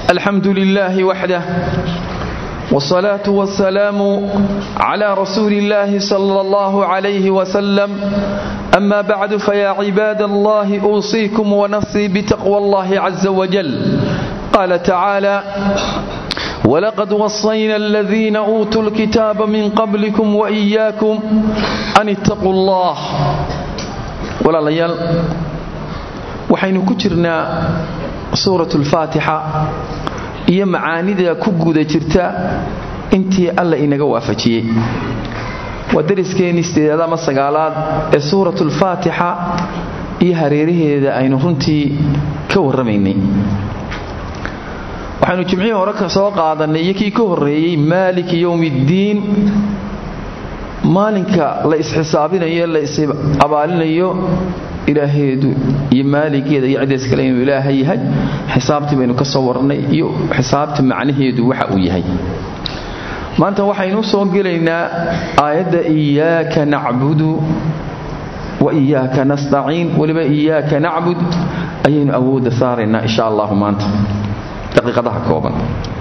الحمد لله وحده والصلاة والسلام على رسول الله صلى الله عليه وسلم أما بعد فيا عباد الله أوصيكم ونفسي بتقوى الله عز وجل قال تعالى ولقد وصينا الذين أوتوا الكتاب من قبلكم وإياكم أن اتقوا الله ولا ليال وحين كترنا سورة الفاتحة iyo macaanida ku guda jirta intii alla inaga waafajiyey waa dariskeenii sideedaad ama sagaalaad ee suuratulfaatixa iyo hareeraheeda aynu runtii ka warramaynay waxaynu jimcihii hore ka soo qaadannay iyo kii ka horreeyey maaliki yowmiiddiin maalinka la isxisaabinayo la is-abaalinayo ilaaheedu iyo maaligeeda iyo ciddays kale inuu ilaaha yahay xisaabtii baynu ka soo warnay iyo xisaabta macnaheedu waxa uu yahay maanta waxaynu soo gelaynaa aayadda iyaaka nacbudu wa iyaaka nastaciin weliba iyaaka nacbud ayaynu awoodda saaraynaa insha allahu maanta daqiiqadaha kooban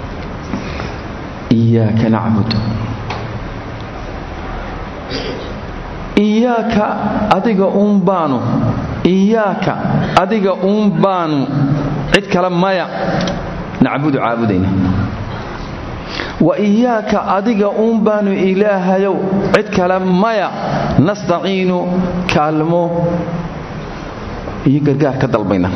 iyaaka nacbud iyaaka adiga uun baanu iyaaka adiga uun baanu cid kale maya nacbudu caabudayna wa iyaaka adiga uun baanu ilaahayow cid kale maya nastaciinu kaalmo iyo gargaar ka dalbayna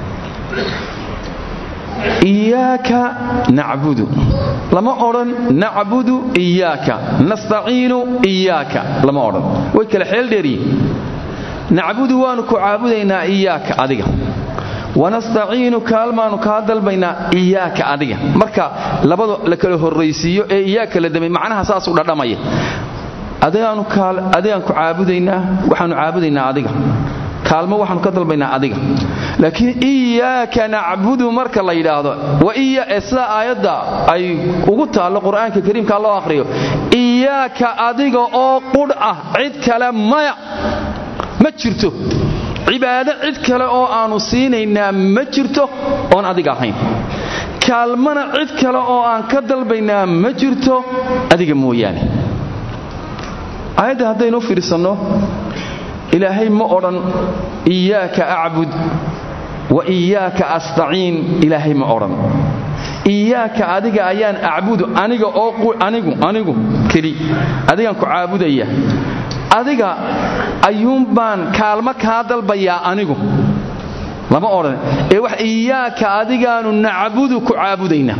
iyaaka nacbudu lama odhan nacbudu iyaaka nastaciinu iyaaka lama odhan way kale xeel dheeriye nacbudu waanu ku caabudaynaa iyaaka adiga wanastaciinu kaalmaanu kaa dalbaynaa iyaaka adiga marka labada la kala horraysiiyo ee iyaaka la damay macnaha saasuu dhadhamaya adigaan ku caabudaynaa waxaanu caabudaynaa adiga kaalmo waxaanu ka dalbaynaa adiga laakiin iyaaka nacbudu marka la yidhaahdo sida aayadda ay ugu taallo qur'aanka kariimka loo akhriyo iyaaka adiga oo qudh ah cid kale maya ma jirto cibaado cid kale oo aanu siinaynaa ma jirto oon adiga ahayn kaalmana cid kale oo aan ka dalbaynaa ma jirto adiga mooyaane aayadda haddaynu fiirsanno ilaahay ma odhan iyaaka acbud wa iyaaka astaciin ilaahay ma odhan iyaaka adiga ayaan acbudu aniga oo anigu anigu keli adigaan ku caabudaya adiga ayuun baan kaalmo kaa dalbayaa anigu lama odhan ee wax iyaaka adigaanu nacbudu ku caabudaynaa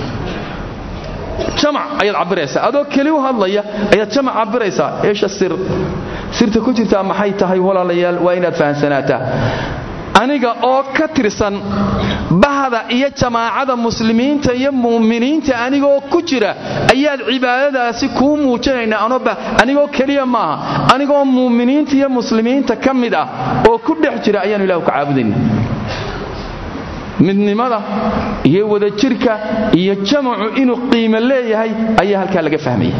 jamac ayaad cabiraysaa adoo keli u hadlaya ayaad jamac cabiraysaa eesha sir sirta ku jirtaa maxay tahay walaalayaal waa inaad fahamsanaataa aniga oo ka tirsan bahda iyo jamaacada muslimiinta iyo mu'miniinta anigoo ku jira ayaad cibaadadaasi kuu muujinaynaa anigoo keliya maaha anigoo mu'miniinta iyo muslimiinta ka mid ah oo ku dhex jira ayaanu ilahu ka caabudayna midnimada iyo wadajirka iyo jamacu inuu qiimo leeyahay ayaa halkaa laga fahmaya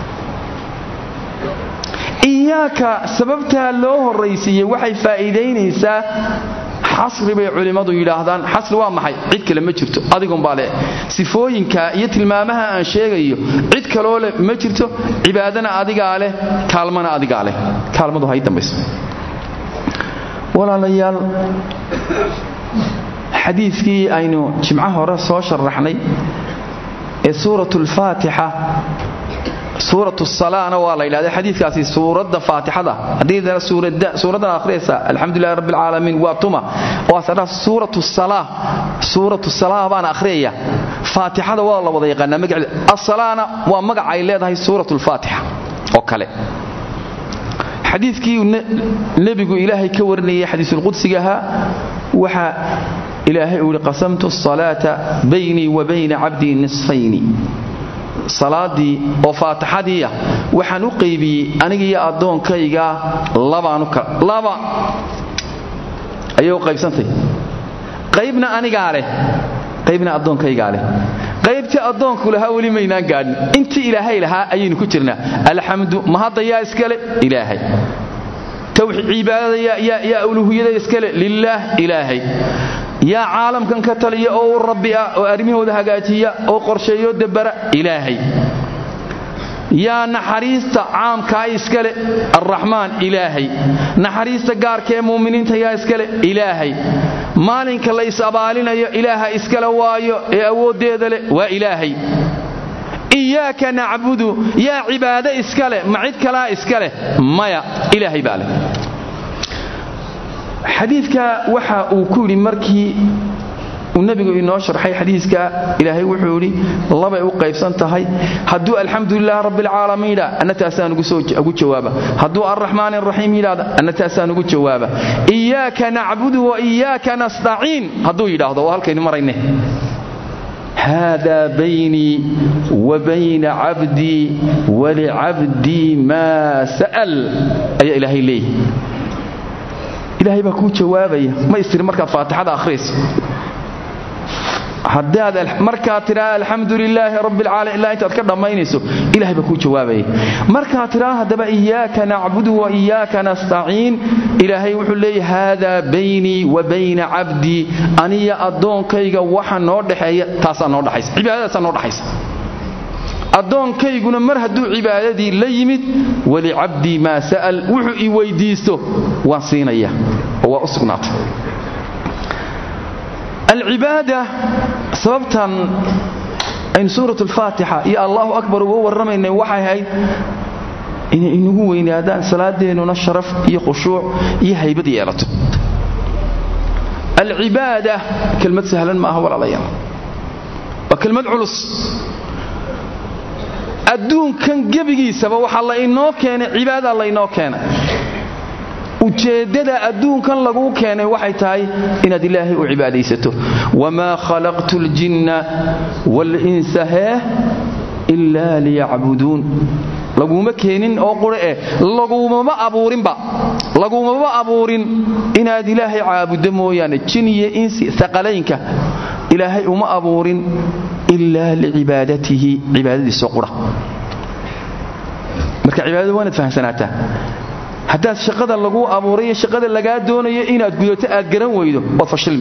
iyaaka sababtaa loo horraysiiyey waxay faa'iidaynaysaa xasri bay culimmadu yidhaahdaan xasri waa maxay cid kale ma jirto adigunbaa leh sifooyinka iyo tilmaamaha aan sheegayo cid kaloo leh ma jirto cibaadana adigaa leh kaalmana adigaa leh kaalmadu hay dambayso walaalayaal xadiidkii aynu jimco hore soo sharaxnay ee suuratulfaatixa suurat salana waa la yidhahda xadiikaasi suuradda faatixada haddii suuraddan akhriyaysa alxamdulilahi rabbi alcaalamiin waa tuma waasadha suuratu sala suuratu salaa baan akhriyaya faatixada waa la wada yaqaanaa magaceeda asalaana waa magac ay leedahay suurat lfaatixa oo kale xadiikii nebigu ilaahay ka warinayay xadiisulqudsigahaa waxaa ilaahay uu yihi qasamtu asalaata baynii wa bayna cabdii nisfayni salaadii oo faatixadiiah waxaan u qaybiyey anigiiyo addoonkayga laba ayay u qaybsantay qaybna anigaa leh qaybna addoonkaygaa leh qaybtii addoonku lahaa weli maynaan gaadhin intii ilaahay lahaa ayaynu ku jirnaa alxamdu mahadda yaa iskale ilaahay cibaadada yaa uluhiyada iskale lilaah ilaahay yaa caalamkan ka taliya oo u rabbi ah oo arrimahooda hagaajiya oo qorsheeyo dabara ilaahay yaa naxariista caamkaa iskale arraxmaan ilaahay naxariista gaarka ee mu'miniinta yaa iskale ilaahay maalinka la is-abaalinayo ilaaha iskale waayo ee awooddeeda leh waa ilaahay iyaaka nacbudu yaa cibaado iska leh ma cid kalaa iska leh maya ilaahay baa leh xadiidka waxa uu ku yidhi markii uu nebigu inoo sharxay xadiiska ilaahay wuxuu yidhi labay u qaybsan tahay hadduu alxamdulilah rabbialcaalamiin yidhaa anna taasaan ugu jawaaba hadduu alraxmaan araxiim yidhahda anna taasaan ugu jawaaba iyaaka nacbudu wa iyaaka nastaciin hadduu yidhaahdo oo halkaynu marayne hada baynii wa bayna cabdii walicabdii maa sa'al ayaa ilaahay leeyahy ilaahay baa kuu jawaabaya ma istiri markaad faatixada ahriyayso haddaad markaad tidhaa alxamdu lilaahi rabbialcaalamiin ilaa intaad ka dhammaynayso ilahay baa kuu jawaabaya markaad tidhaa haddaba iyaaka nacbudu wa iyaaka nastaciin ilaahay wuxuu leeyahy haadaa baynii wa bayna cabdii aniya addoonkayga waxa noo dhexeeya taasaa noo dhaxaysa cibaadadaasaa noo dhaxaysa addoonkayguna mar hadduu cibaadadii la yimid walicabdii maa sa'al wuxuu i weyddiisto waan siinaya oo waa u sugnaatay alcibaada sababtan aynu suurat alfaatixa iyo allahu akbar uga warramaynay waxay ahayd inay inagu weynaadaan salaadeennuna sharaf iyo khushuuc iyo haybad yeelato alcibaada kelmad sahlan ma aha walaalayaal waa kelmad culus adduunkan gebigiisaba waxaa la inoo keenay cibaada laynoo keenay ujeeddada adduunkan laguu keenay waxay tahay inaad ilaahay u cibaadaysato wamaa khalaqtu ljinna walinsa heeh ilaa liyacbuduun laguma keenin oo qure eh lagumama abuurinba lagumama abuurin inaad ilaahay caabuddo mooyaane jin iyo insi aqalaynka ilaahay uma abuurin ilaa licibaadatihi cibaadadiisoo qura marka cibaadada waa inaad fahamsanaataa haddaad shaqada laguu abuuray iyo shaqada lagaa doonayo inaad gudato aad garan weydo waad fashilmi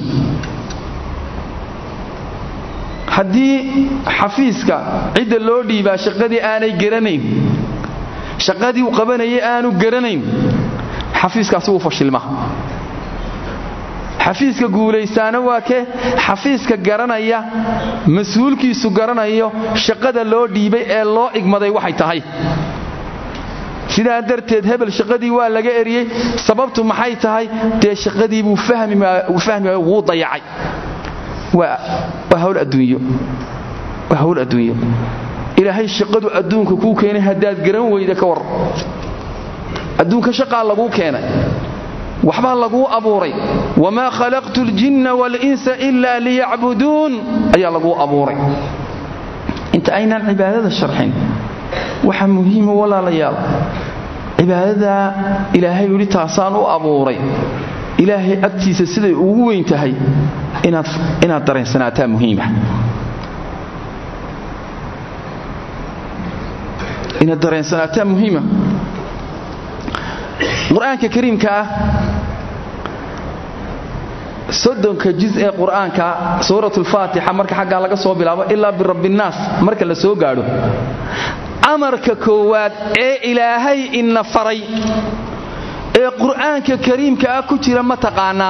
haddii xafiiska cidda loo dhiibaa shaqadii aanay garanayn shaqadii uu qabanayay aanu garanayn xafiiskaasi wuu fashilma xafiiska guulaysaana waa kee xafiiska garanaya mas-uulkiisu garanayo shaqada loo dhiibay ee loo igmaday waxay tahay sidaa darteed hebel shaqadii waa laga eriyey sababtu maxay tahay dee shaqadii buu fahmi waayo wuu dayacay waa hawl adduunyo waa hawl adduunyo ilaahay shaqadu adduunka kuu keenay haddaad garan weyda ka war adduunka shaqaa laguu keenay waxbaa laguu abuuray wamaa khalaqtu ljinna walinsa ilaa liyacbuduun ayaa laguu abuuray inta aynaan cibaadada sharxin waxaa muhiima walaalayaal cibaadada ilaahay yidhi taasaan u abuuray ilaahay agtiisa siday ugu weyn tahay inaad dareensanaataa muhiima inaad dareensanaataa muhiima qur-aanka kariimka ah soddonka juz ee qur-aanka suurat alfaatixa marka xaggaa laga soo bilaabo ilaa birabbiinnaas marka la soo gaadho amarka koowaad ee ilaahay ina faray ee qur'aanka kariimka ah ku jira ma taqaanaa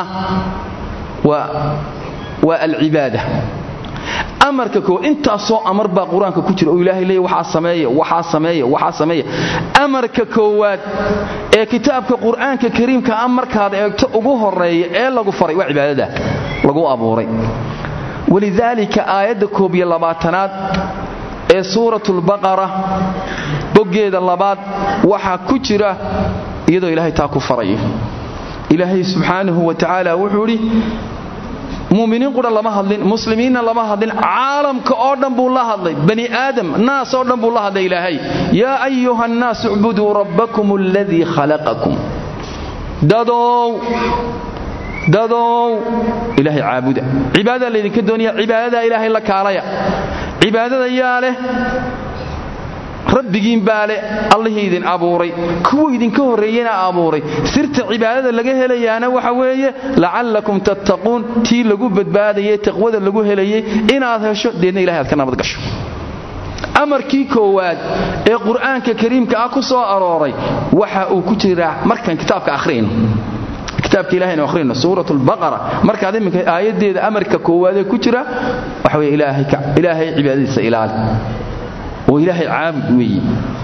waa alcibaada amarka koo intaasoo amar baa qur-aanka ku jira oo ilaahay leeya waxaa sameeya waxaa sameeya waxaa sameeya amarka koowaad ee kitaabka qur'aanka kariimka ah markaad eegto ugu horeeya ee lagu faray waa cibaadada lagu abuuray walidaalika aayadda koob iyo labaatanaad ee suuratulbaqara boggeeda labaad waxaa ku jira iyadoo ilaahay taa ku farayo ilaahay subxaanahu wa tacaala wuxuu idhi muminiin qura lama hadlin muslimiinna lama hadlin caalamka oo dhan buu la hadlay bani aadam naas oo dhan buu la hadlay ilaahay yaa ayuha annaas icbuduu rabbakum aladii khalaqakum dadow dadow ilaahay caabuda cibaadada laydinka doonaya cibaadada ilaahay la kaalaya cibaadada yaa leh rabbigiin baa le allihii idin abuuray kuwa idinka horreeyena abuuray sirta cibaadada laga helayaana waxa weeye lacallakum tattaquun tii lagu badbaadayay taqwada lagu helayay inaad hesho deedna ilahay aad ka nabad gasho amarkii koowaad ee qur'aanka kariimka ah ku soo arooray waxa uu ku jiraa markaan kitaabka akhriyno kitaabka ilahaynu akhriyno suurat lbaqara markaad iminka aayaddeeda amarka koowaadee ku jira waxa weye ilaahay cibaadadiisa ilaali oo ilaahay caabud weeye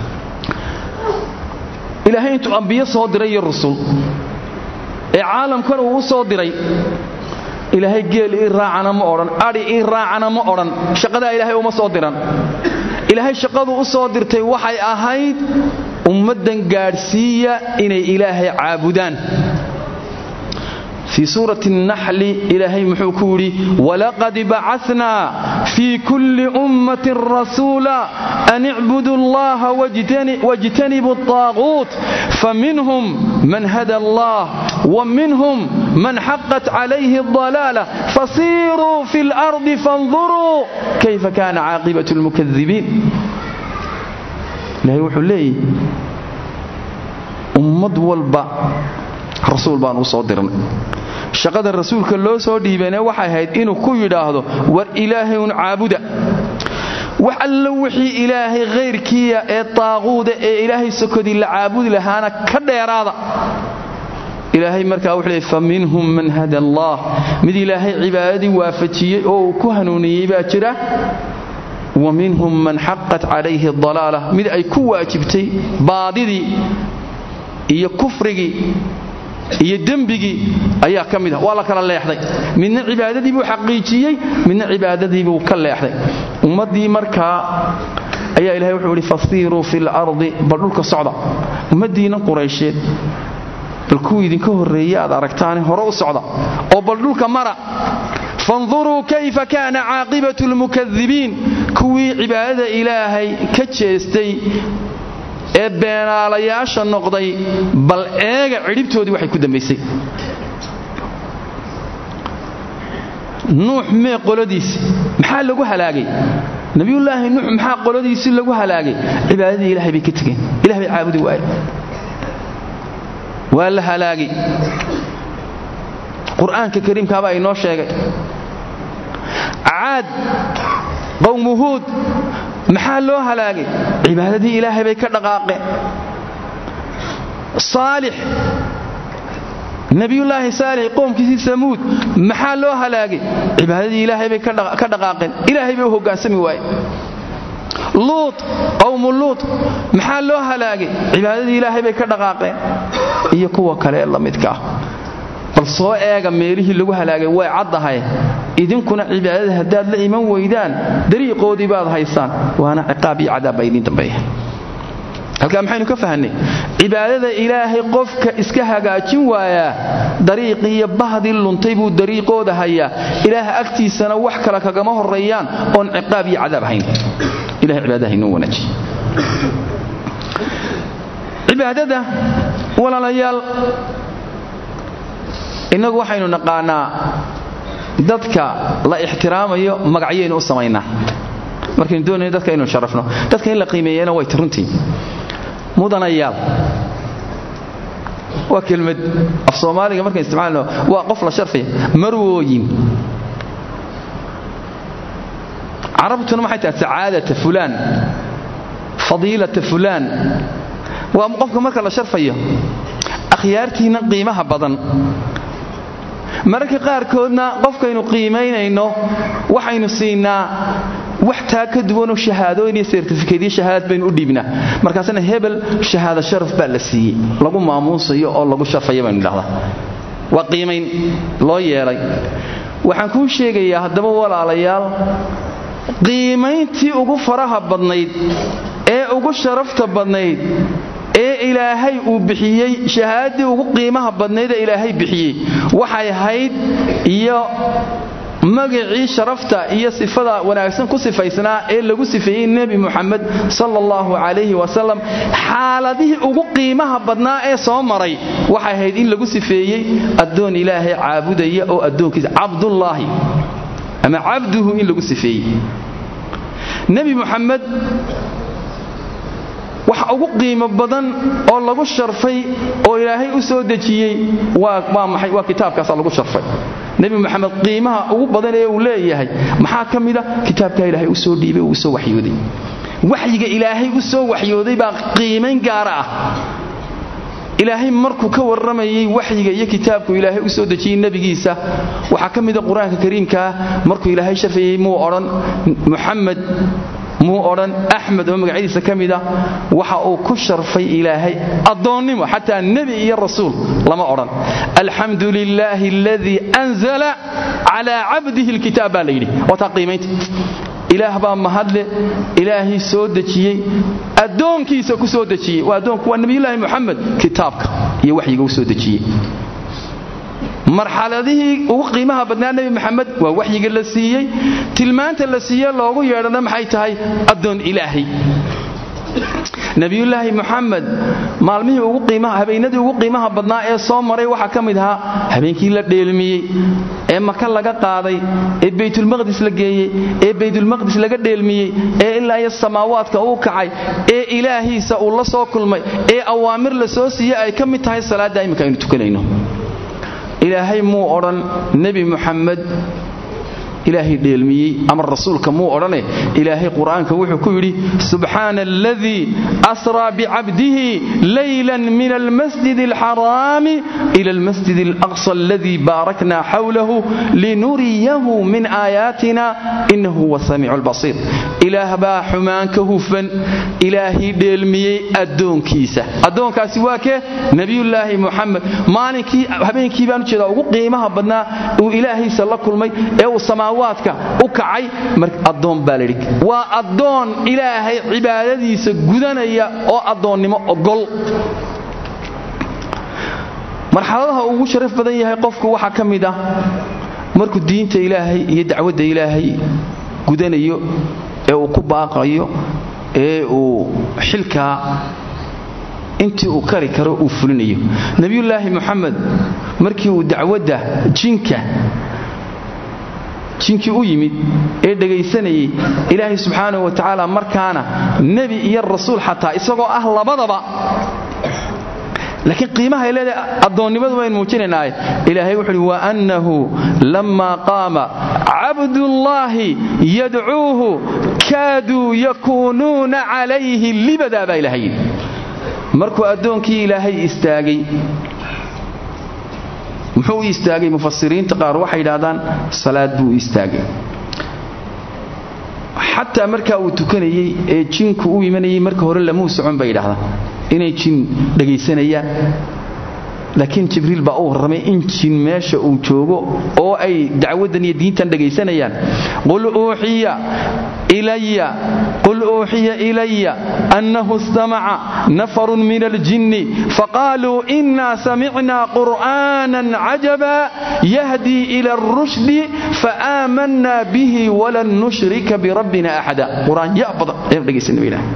ilaahay intuu ambiyo soo diray iyo rusul ee caalamkan uu u soo diray ilaahay geel ii raacana ma odhan adhi ii raacana ma odhan shaqadaa ilaahay uma soo diran ilaahay shaqadu u soo dirtay waxay ahayd ummaddan gaadhsiiya inay ilaahay caabudaan fii suurati الnaxli ilaahay muxuu ku yidhi walaqad bacasnaa fii kulli ummatin rasuula an icbudu allaha wاjtanibuu الطaaquut faminhum man hada allah وminhum man xaqat calayhi الضalaalة fasiiruu fi اlarضi faاnduruu kayfa kana caaqibaة اlmukadibiin ilahay wuxuu leeyahy ummad walba rasuul baan u soo dirnay shaqada rasuulka loo soo dhiibane waxay ahayd inuu ku yidhaahdo war ilaahay un caabuda wax allo wixii ilaahay khayrkiiya ee taaquuda ee ilaahay sokodii la caabudi lahaana ka dheeraada ilaahay markaa wuxuu leey fa minhum man hada allah mid ilaahay cibaadadii waafajiyey oo uu ku hanuuniyey baa jira wa minhum man xaqat calayhi dalaala mid ay ku waajibtay baadidii iyo kufrigii iyo dembigii ayaa ka mid ah waa la kala leexday midna cibaadadii buu xaqiijiyey midna cibaadadii buu ka leexday ummaddii markaa ayaa ilahay wuxuu ihi fasiiruu fi lardi bal dhulka socda ummaddiinna quraysheed bal kuwii idinka horreeye aad aragtaane hore u socda oo bal dhulka mara fanduruu kayfa kaana caaqibatu lmukadibiin kuwii cibaadada ilaahay ka jeestay ee beenaalayaasha noqday bal eega cidhibtoodii waxay ku dambaysay nuux mee qoladiisi maxaa lagu halaagay nabiyullaahi nuux maxaa qoladiisii lagu halaagay cibaadadii ilahay bay ka tegeen ilah bay caabudi waaye waa la halaagay qur'aanka kariimkaabaa inoo sheegay caad qowmu huud maxaa loo halaagay cibaadadii ilaahay bay ka dhaqaaqeen saalix nebiyullaahi saalix qoomkiisii samuud maxaa loo halaagay cibaadadii ilaahay bay ka dhaqaaqeen ilaahay bay u hoggaansami waayeen luut qowmu luut maxaa loo halaagay cibaadadii ilaahay bay ka dhaqaaqeen iyo kuwa kale ee la midka ah bal soo eega meelihii lagu halaagay way caddahay idinkuna cibaadada haddaad la iman weydaan dariiqoodii baad haysaan waana ciqaab iyo cadaab baa idiin dambeeya halkaa maxaynu ka fahanay cibaadada ilaahay qofka iska hagaajin waayaa dariiqii iyo bahdii luntay buu dariiqooda hayaa ilaah agtiisana wax kale kagama horreeyaan oon ciqaab iyo cadaab hayn ilahay cibaadaha inoo wanaajiy cibaadada walaalayaal innagu waxaynu naqaanaa dadka la ixtiraamayo magacyaynu u samaynaa markaynu doonayno dadka inuu sharafno dadka in la qiimeeyana way runtii mudanayaal waa kelmad af soomaaliga markaan isticmaalno waa qof la sharfaya marwooyin carabtuna maxay tahay sacaadata fulaan fadiilata fulaan waa qofka marka la sharfayo akhyaartiinna qiimaha badan mararka qaarkoodna qofkaynu qiimaynayno waxaynu siinaa wax taa ka duwanoo shahaadooyin iyo sertifikeedyo shahaadad baynu u dhiibnaa markaasna hebel shahaado sharaf baa la siiyey lagu maamuusayo oo lagu sharfaya baynu idhahdaa waa qiimayn loo yeelay waxaan kuu sheegayaa haddaba walaalayaal qiimayntii ugu faraha badnayd ee ugu sharafta badnayd ee ilaahay uu bixiyey shahaadadii ugu qiimaha badnaydee ilaahay bixiyey waxay ahayd iyo magacii sharafta iyo sifada wanaagsan ku sifaysnaa ee lagu sifeeyey nebi muxamed sala allahu calayhi wasalam xaaladihii ugu qiimaha badnaa ee soo maray waxay ahayd in lagu sifeeyey addoon ilaahay caabudaya oo addoonkiisa cabdullaahi ama cabduhu in lagu sifeeyey nebi muxamed waxa ugu qiimo badan oo lagu sharfay oo ilaahay u soo dejiyey waa maxay waa kitaabkaasaa lagu sharfay nebi moxamed qiimaha ugu badan ee uu leeyahay maxaa ka mida kitaabkaa ilaahay u soo dhiibay uu usoo waxyooday waxyiga ilaahay u soo waxyooday baa qiimayn gaara ah ilaahay markuu ka warramayey waxyiga iyo kitaabku ilaahay u soo dejiyey nebigiisa waxaa ka mida qur-aanka kariimkaa markuu ilaahay sharfayey muu odhan muxamed muu odhan axmed oo magacyadiisa ka mida waxa uu ku sharfay ilaahay addoonnimo xataa nebi iyo rasuul lama odhan alxamdu lilaahi aladii anzala calaa cabdihi alkitaab baa la yidhi waa taa qiimaynta ilaah baa mahadle ilaahay soo dejiyey addoonkiisa ku soo dejiyey waa addoonku waa nebiyulaahi moxamed kitaabka iyo waxyiga u soo dejiyey marxaladihii ugu qiimaha badnaa nebi maxamed waa waxyiga la siiyey tilmaanta la siiye loogu yeedhana maxay tahay addoon ilaahay nebiyulaahi moxamed maalmihii ugu qiimaha habeenadii ugu qiimaha badnaa ee soo maray waxaa ka mid ahaa habeenkii la dheelmiyey ee maka laga qaaday ee baytulmaqdis la geeyey ee baytulmaqdis laga dheelmiyey ee ilaa iyo samaawaadka uu kacay ee ilaahiisa uu la soo kulmay ee awaamir la soo siiyey ay ka mid tahay salaadda imminka aynu tukanayno ilaahay muu odhan nebi muxamed ilaahay dheelmiyey ama rasuulka muu odhane ilaahay qur'aanka wuxuu ku yidhi subxaana aladii asraa bicabdihi laylan min almasjid alxaraami ila almasjid alaqsa aladii baarakna xawlahu linuriyahu min aayaatina inahu huwa samiicu albasiir ilaah baa xumaan ka hufan ilaahay dheelmiyey addoonkiisa addoonkaasi waa kee nebiyullaahi muxamed maalinkii habeenkii baan ujeedaa ugu qiimaha badnaa uu ilaahaysa la kulmay ee uu samaawaadka u kacay addoon baa layidhi waa addoon ilaahay cibaadadiisa gudanaya oo addoonnimo ogol marxaladaha ugu sharaf badan yahay qofku waxaa ka mid ah markuu diinta ilaahay iyo dacwadda ilaahay gudanayo ee uu ku baaqayo ee uu xilkaa intii uu kari karo uu fulinayo nebiyullaahi moxamed markii uu dacwadda jinka jinkii u yimid ee dhegaysanayay ilaahay subxaanahu wa tacaala markaana nebi iyo rasuul xataa isagoo ah labadaba laakiin qiimaha ay leedahay addoonnimadu baynu muujinaynaaye ilaahay wuxu uhi waannahu lammaa qaama cabdullaahi yadcuuhu kaaduu yakuunuuna calayhi libadaa baa ilahay yidhi markuu addoonkii ilaahay istaagay muxuu u istaagay mufasiriinta qaar waxay yidhaahdaan salaad buu u istaagay xataa markaa uu tukanayey ee jinku u imanayay marka hore lamuu socon bay yidhahdaan inay jin dhegaysanayaan laakiin jibriil baa u warramay in jin meesha uu joogo oo ay dacwaddan iyo diintan dhegaysanayaan qul uuxiya ilaya qul uuxiya ilaya annahu istamaca nafarun min aljinni faqaaluu inaa samicnaa qur'aanan cajaba yahdii ila arushdi faaamanaa bihi walan nushrika birabbina axada qur-aan ya badan ayaan dhegaysanay ba ilaah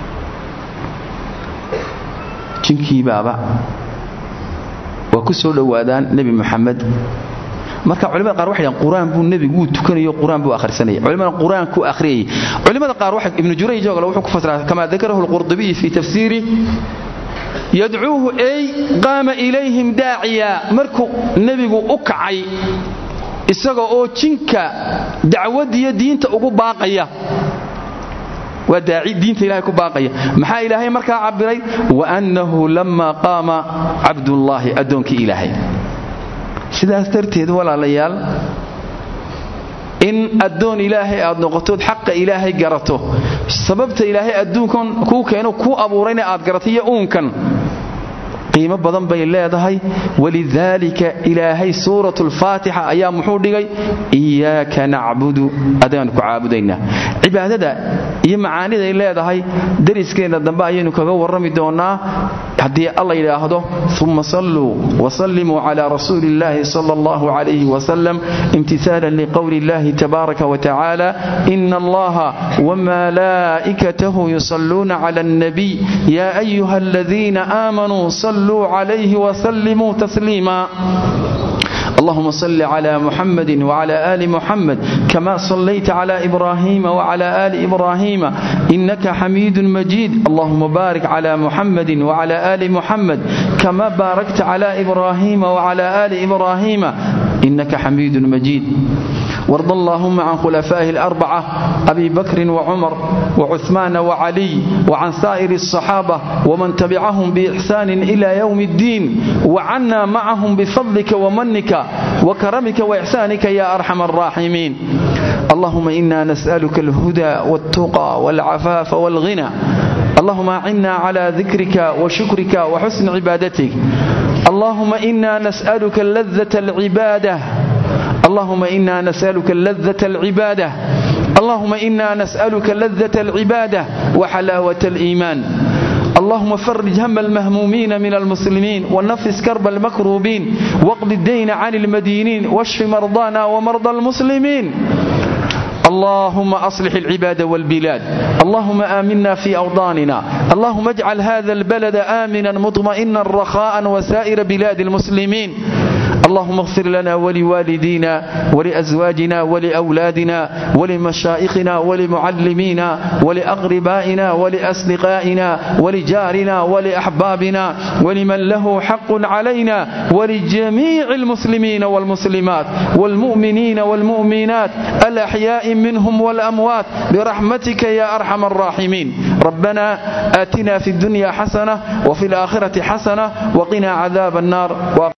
jinkiibaaba waa ku soo dhowaadaan nebi muxamed marka culimada qaar waxay dhahan qur-aan buu nebigu wuu tukanayo qur-aan buu akhrisanaya culimada qur-aanku akhriyayay culimada qaar waxa ibnu jurayj oo kale wuxuu ku fasiraa kama dakarahu alqurdubiy fi tafsiiri yadcuuhu ay qaama ilayhim daaciya markuu nebigu u kacay isaga oo jinka dacwadiyo diinta ugu baaqaya waa daaci diinta ilahay ku baaqaya maxaa ilaahay markaa cabbiray waannahu lamma qaama cabdullaahi addoonkii ilaahay sidaas darteed walaalayaal in addoon ilaahay aad noqotood xaqa ilaahay garato sababta ilaahay adduunkan kuu keeno kuu abuurayna aad garato iyo uunkan qiimo badan bay leedahay walidaalika ilaahay suurat lfaatixa ayaa muxuu dhigay iyaaka nacbudu adaanu ku caabudaynaa cibaadada iyo macaaniday leedahay dariskeenna dambe ayaynu kaga warrami doonnaa haddii alla yidhaahdo uma salluu wasallimuu cala rasuuli illahi sala allahu calayhi wasalam imtisaalan liqowli illahi tabaaraka watacaala ina allaha wamalaa'ikatahu yusalluuna cala alnabiy ya ayuha aladiina aamanuu صلوا عليه وسلموا تسليما اللهم صل على محمد وعلى آل محمد كما صليت على إبراهيم وعلى آل إبراهيم إنك حميد مجيد اللهم بارك على محمد وعلى آل محمد كما باركت على إبراهيم وعلى آل إبراهيم إنك حميد مجيد وارض اللهم عن خلفائه الأربعة أبي بكر وعمر وعثمان وعلي وعن سائر الصحابة ومن تبعهم بإحسان إلى يوم الدين وعنا معهم بفضلك ومنك وكرمك وإحسانك يا أرحم الراحمين اللهم إنا نسألك الهدى والتقى والعفاف والغنى اللهم أعنا على ذكرك وشكرك وحسن عبادتك اللهم إنا نسألك اللذة العبادة اللهم إنا نسألك اللذة العبادة اللهم إنا نسألك لذة العبادة وحلاوة الإيمان اللهم فرج هم المهمومين من المسلمين ونفس كرب المكروبين واقض الدين عن المدينين واشف مرضانا ومرضى المسلمين اللهم أصلح العباد والبلاد اللهم آمنا في أوطاننا اللهم اجعل هذا البلد آمنا مطمئنا رخاء وسائر بلاد المسلمين اللهم اغفر لنا ولوالدينا ولأزواجنا ولأولادنا ولمشائخنا ولمعلمينا ولأقربائنا ولأصدقائنا ولجارنا ولأحبابنا ولمن له حق علينا ولجميع المسلمين والمسلمات والمؤمنين والمؤمنات الأحياء منهم والأموات برحمتك يا أرحم الراحمين ربنا آتنا في الدنيا حسنة وفي الآخرة حسنة وقنا عذاب النار